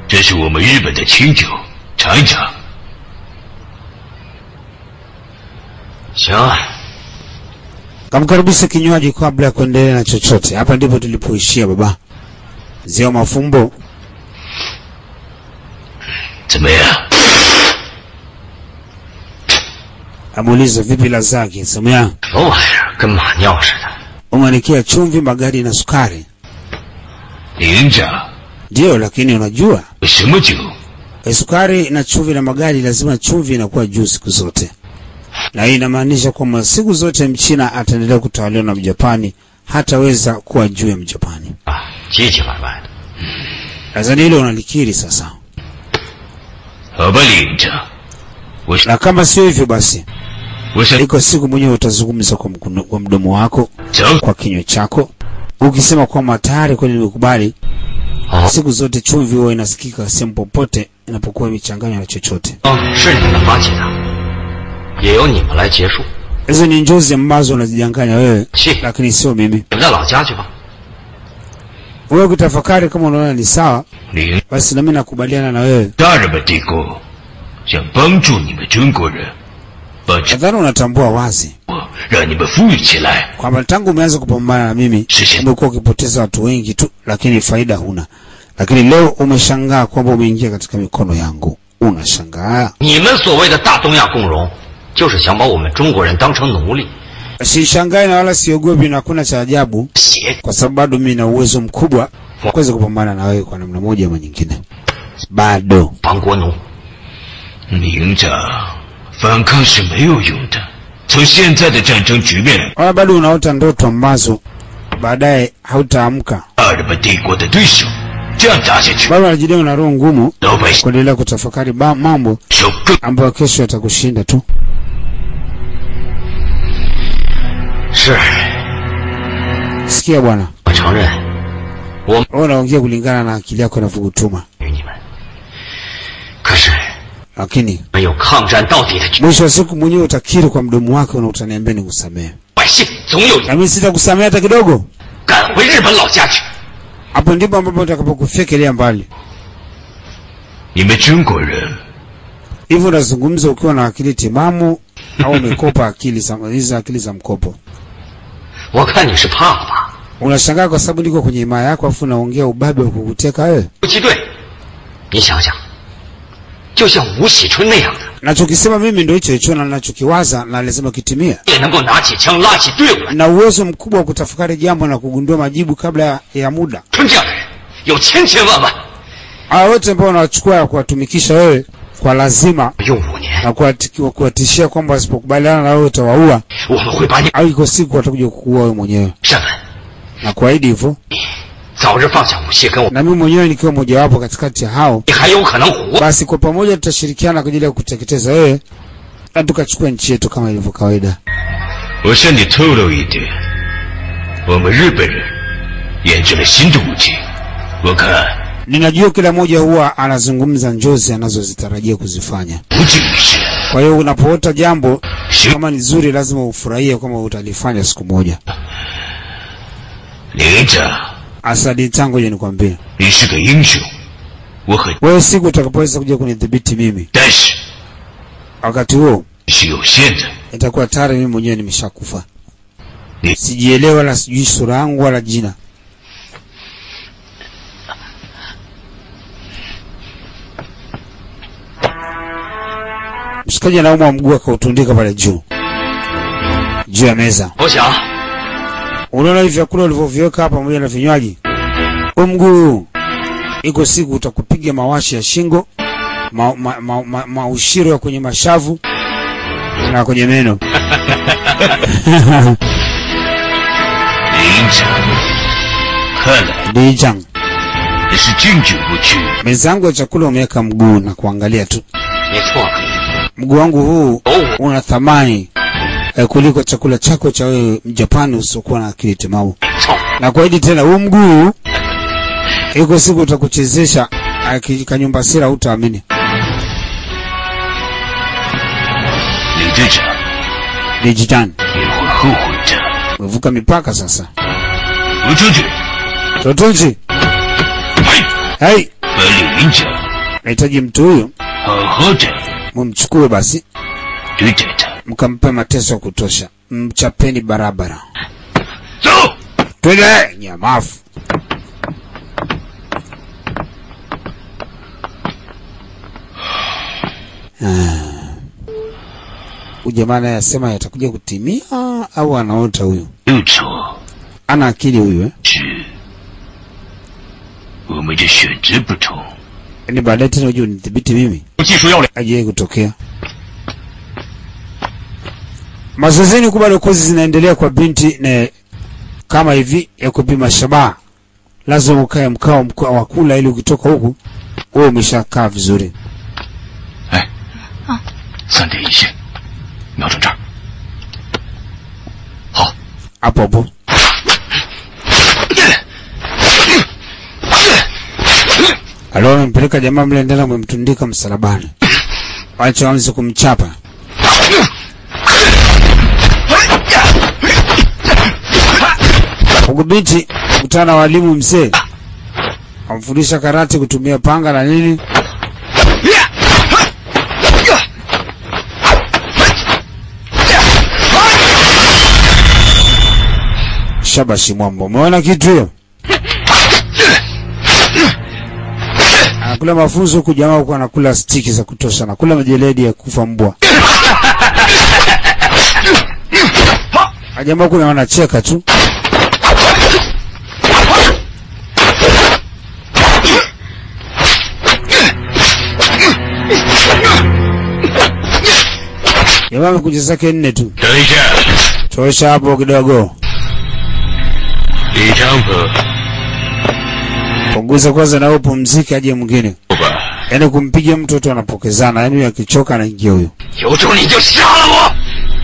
这是我们日本的清酒，尝一尝。 行， Kamkaribisha kinywaji kabla ya kuendelea na chochote. Hapa ndipo tulipoishia baba. Zio mafumbo 怎么样？ amuuliza vipi la zake, semea 什么玩意儿，跟马尿似的。 umanikia chumvi, magadi na sukari. 李营长， Ndiyo, lakini unajua 什么酒？ e, sukari na chumvi na magadi, lazima chumvi inakuwa juu siku zote, na hii inamaanisha kwamba siku zote mchina ataendelea kutawaliwa na mjapani, hataweza kuwa juu ya mjapani. 啊，唧唧歪歪的。 Nadhani hilo unalikiri sasa, 好吧，李营长，我是 na kama sio hivyo basi 我想 iko siku mwenyewe utazungumza kwa, mkono- kwa mdomo wako 走。 kwa kinywa chako ukisema kwamba tayari kweli nimekubali. 哦， Siku zote chumvi huwa inasikika sehemu popote inapokuwa imechanganywa na chochote. 哦，是你们发起的，也由你们来结束。 Hizo ni njozi ambazo unazijanganya wewe, 去， lakini sio mimi. 你们的老家去吧。 Wewe ukitafakari kama unaona ni sawa, 李 basi nami nakubaliana na wewe. 大日本帝国想帮助你们中国人，把这 Nadhani unatambua wazi 我让你们富裕起来。 kwamba tangu umeanza kupambana na mimi Sisi- umekuwa ukipoteza watu wengi tu, lakini faida huna. Lakini leo umeshangaa kwamba umeingia katika mikono yangu, unashangaa. 你们所谓的大东亚共荣，就是想把我们中国人当成奴隶， Sishangai na wala siogopi, na hakuna cha ajabu, 邪 kwa sababu bado mimi na uwezo mkubwa wa kuweza kupambana na wewe kwa namna moja ama nyingine. Bado 亡国奴。 李营长，反抗是没有用的。从现在的战争局面， wala bado unaota ndoto ambazo baadaye hautaamka. 大日本帝国的对手，这样打下去， Bado unajidai una roho ngumu 老百姓 kuendelea kutafakari ba- mambo 受更 ambayo kesho yatakushinda tu. 是， Sikia bwana, 我承认，我 wewe unaongea kulingana na akili yako inavyokutuma, 与你们，可是 lakini 没有抗战到底的决 mwisho wa siku mwenyewe utakiri kwa mdomo wako na utaniambia nikusamehe, 百姓，总有一 na mimi sitakusamehe hata kidogo. 赶回日本老家去。 Hapo ndipo ambapo utakapokufyekelea mbali. 你们中国人 Hivyo unazungumza ukiwa na akili timamu au umekopa akili za hizi akili za mkopo? 我看你是怕了吧？ Unashangaa kwa sababu niko kwenye himaya yako afu unaongea ubabe wa kukuteka wewe. 游击队，你想想，就像吴喜春那样的， Nachokisema mimi ndio hicho hicho na nachokiwaza na lazima kitimie. 也能够拿起枪拉起队伍来。 Na uwezo mkubwa wa kutafakari jambo na kugundua majibu kabla ya, ya muda. 春这样的人有千千万万， Hawa wote ambao unawachukua ya kuwatumikisha wewe kwa lazima 用五年， na kuwati- kuwatishia kwamba wasipokubaliana na wewe utawaua 我们会把你 au iko siku watakuja kukuua wewe mwenyewe. 审问， Na kuahidi hivyo, 早日放下武器跟我， na mimi mwenyewe nikiwa mojawapo katikati ya hao, 你还有可能活。 basi kwa pamoja tutashirikiana kwa ajili ya kuteketeza wewe na tukachukua nchi yetu kama ilivyo kawaida. 我向你透露一点，我们日本人研制了新的武器，我看 Ninajua kila mmoja huwa anazungumza njozi anazozitarajia kuzifanya. 不仅是 Kwa hiyo unapoota jambo 行。 kama ni zuri, lazima ufurahie kwamba utalifanya siku moja. 李营长， Asadi tangu je, nikwambie 你是个英雄，我很， wewe, siku utakapoweza kuja kunidhibiti mimi, 但是 wakati huo 是有限的。 itakuwa tayari mimi mwenyewe nimeshakufa. Ni- Sijielewa wala sijui sura yangu wala jina. Mshikaji anaumwa mguu akautundika pale juu juu ya meza. 投降， Unaona hivi vyakula ulivyoviweka hapa pamoja na vinywaji, huu mguu iko siku utakupiga mawashi ya shingo, ma, ma, ma, ma, maushiro ya kwenye mashavu na kwenye meno. 李营长，看来 Dijang, 你是经久不屈。 meza yangu ya chakula umeweka mguu na kuangalia tu. 你错了。 Mguu wangu huu 哦， una thamani eh, kuliko chakula chako cha wewe Mjapani usiokuwa na akili timamu. 操！ Na kuahidi tena, huu mguu iko siku utakuchezesha aki- kanyumba sira, hutaamini. 李队长， Dijitan, 你会后悔的。 umevuka mipaka sasa. 我出去， Totonchi, 嘿， hey, 本李营长 nahitaji mtu huyu 好好的 mumchukue basi, 对着他， mkampe mateso ya kutosha, mchapeni barabara. 走。 Twende nyamafu. Ah. Huyu jamaa naye asema yatakuja kutimia au anaota huyu? 不错， Ana akili huyu eh? 是我们的选择不同。 Yaani baadaye tena uje unidhibiti mimi 技术要领， ajiwahi kutokea. Mazoezini huku bado kozi zinaendelea kwa binti na kama hivi ya kupima shabaha, lazima ukae mkao mkao wa kula ili ukitoka huku wewe umeshakaa vizuri. 哎，三点一线，瞄准这儿。好， hapo hapo. Alo, amempeleka jamaa mle ndani, amemtundika msalabani, wacha waanze kumchapa. Huku binti kutana na walimu mzee, amfundisha karate kutumia panga na nini. Shabashi Mwambo, umeona kitu hiyo? Anakula mafunzo huku, jamaa huku anakula stiki za kutosha, anakula majeledi ya kufa mbwa. Ah, Jamaa huku na wanacheka tu. Jamaa amekuja zake nne tu, 等一下， tosha hapo kidogo. 李长鹏， Punguza kwanza na upumzike, aje mwingine. 好吧， Yaani kumpiga mtu watu wanapokezana, yaani huyu akichoka anaingia huyo. 有种你就杀了我！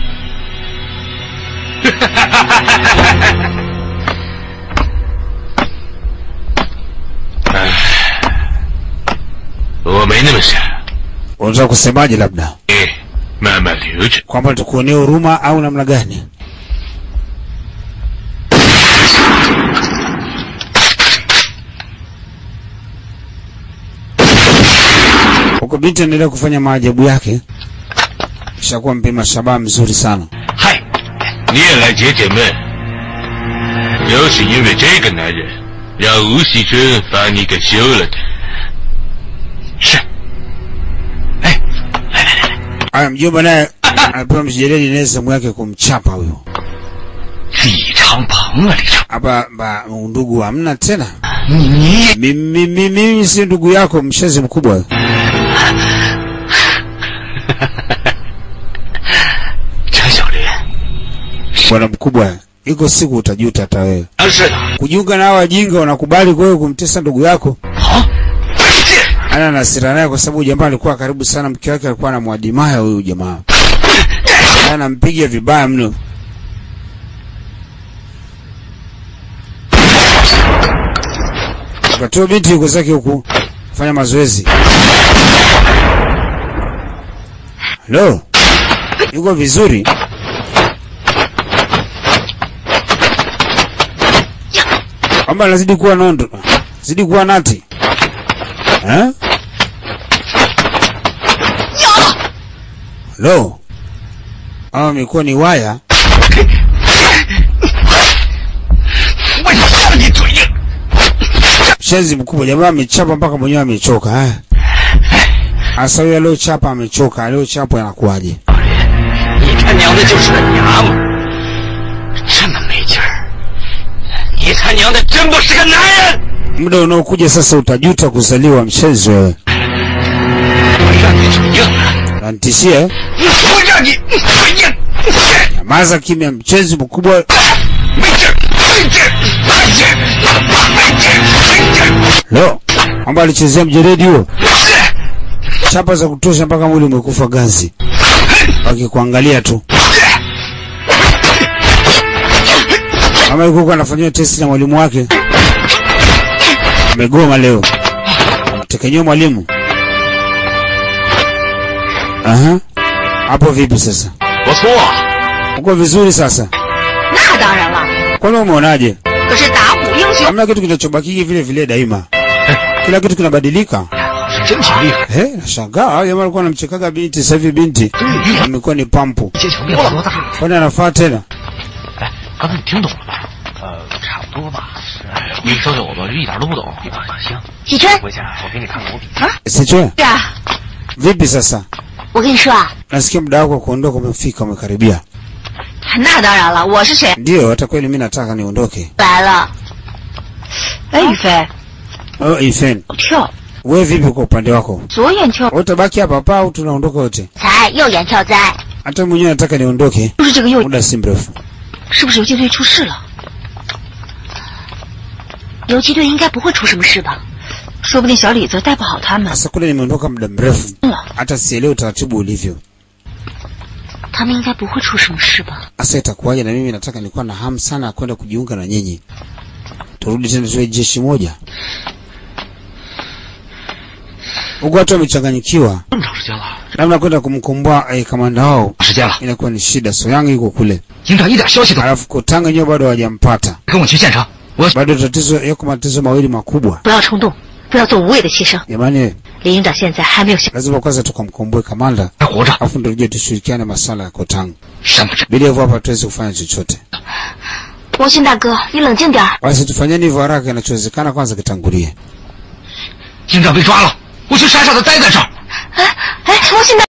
我没那么傻， Unataka kusemaje? Labda 你慢慢留着。 kwamba tukuonee huruma au namna gani? Huko binti anaendelea kufanya maajabu yake, kishakuwa mpima shabaha mzuri sana. 嗨，你也来解解闷。就是因为这个男人，让吴喜春把你给休了的。是。哎，来来来来， Aya, mjomba naye anapewa mjeledi naye sehemu yake kumchapa huyo. 李长鹏啊，李长， Hapa ba undugu hamna tena. 你你也 Mimi mimi mimi si ndugu yako, mshazi mkubwa. 陈小林， Bwana mkubwa, iko siku utajuta hata wewe. 啊是的， Kujiunga na hao wajinga, unakubali kwa wewe kumtesa ndugu yako? 好，这 Ana na hasira naye kwa sababu jamaa alikuwa karibu sana, mke wake alikuwa anamwadimaya huyu jamaa, Na anampiga vibaya mno. Wakati huo binti yuko zake huku fanya mazoezi. Halo, yuko vizuri? Kwamba anazidi kuwa nondo, zidi kuwa nati eh? Halo, ama imekuwa ni waya 我要你嘴硬！ Shenzi mkubwa, jamaa amechapa mpaka mwenyewe amechoka eh. Asa huyo aliochapa amechoka, aliochapa anakuwaje? 你他娘的就是个娘们儿，这么没劲儿！你他娘的真不是个男人！ Muda unaokuja sasa utajuta kuzaliwa mshenzi wewe. 我让你嘴硬了， Nanitishie eh? 我让你嘴硬！ Nyamaza kimya, mchenzi mkubwa. 没劲儿，没劲儿，没劲儿，没劲儿，没劲儿！ Lo, kwamba alichezea mjeredi huo, chapa za kutosha mpaka mwili umekufa ganzi, wakikuangalia tu. Kama alikuwa anafanyiwa testi na mwalimu wake, amegoma leo, amtekenyewa mwalimu. Aha, hapo vipi sasa? 不错， Uko vizuri sasa? 那当然了， Kwani umeonaje? 可是打虎英雄 Hamna kitu kinachobakiki vile vile daima, kila kitu kinabadilika. 真挺厉害。 Eh, nashangaa hao jamaa walikuwa wanamchekaga binti, sasa hivi binti amekuwa ni pampu. 街墙变多大？ Kwani anafaa tena? 哎，刚才你听懂了吧？呃，差不多吧。你小小子一点都不懂。行， 喜春， 回去我给你看看我笔记。 Sichwe, 是啊， vipi sasa? 我跟你说啊， Nasikia muda wako wa kuondoka umefika, umekaribia. 那当然了，我是谁？ Ndio, hata kweli mimi nataka niondoke. 来了。哎，宇飞， Oh, Ifen, 跳， wewe vipi kwa upande wako? 左眼跳， Wewe utabaki hapa hapa au tunaondoka wote? 才右眼跳灾， Hata mwenyewe nataka niondoke 就是这个右， muda si mrefu. 是不是游击队出事了？游击队应该不会出什么事吧？说不定小李子带不好他们， Sasa kule nimeondoka muda mrefu, 了， hata sielewi utaratibu ulivyo. 他们应该不会出什么事吧？ Sasa itakuwaje? Na mimi nataka, nilikuwa na hamu sana ya kwenda kujiunga na nyinyi, turudi tena tuwe jeshi moja. Huku watu wamechanganyikiwa, 这么长时间了， labda kwenda kumkomboa eh, kamanda wao 时间了， inakuwa ni shida. Soyang yuko kule, 营长一点消息都 alafu Kotanga nyewe bado hawajampata, 跟我去现场。我 bado tatizo yako matatizo mawili makubwa. 不要冲动，不要做无谓的牺牲。 Jamani, 李营长现在还没有想， lazima kwanza tukamkomboe kamanda, 还活着， alafu ndio tuje tushirikiane masuala ya Kotanga. 什么这？ Bila hivyo hapa hatuwezi kufanya chochote. 王鑫大哥，你冷静点儿。 Basi tufanyeni hivyo haraka inachowezekana, kwanza kitangulie. 营长被抓了，我去山上的待在这儿。 哎哎，王鑫大。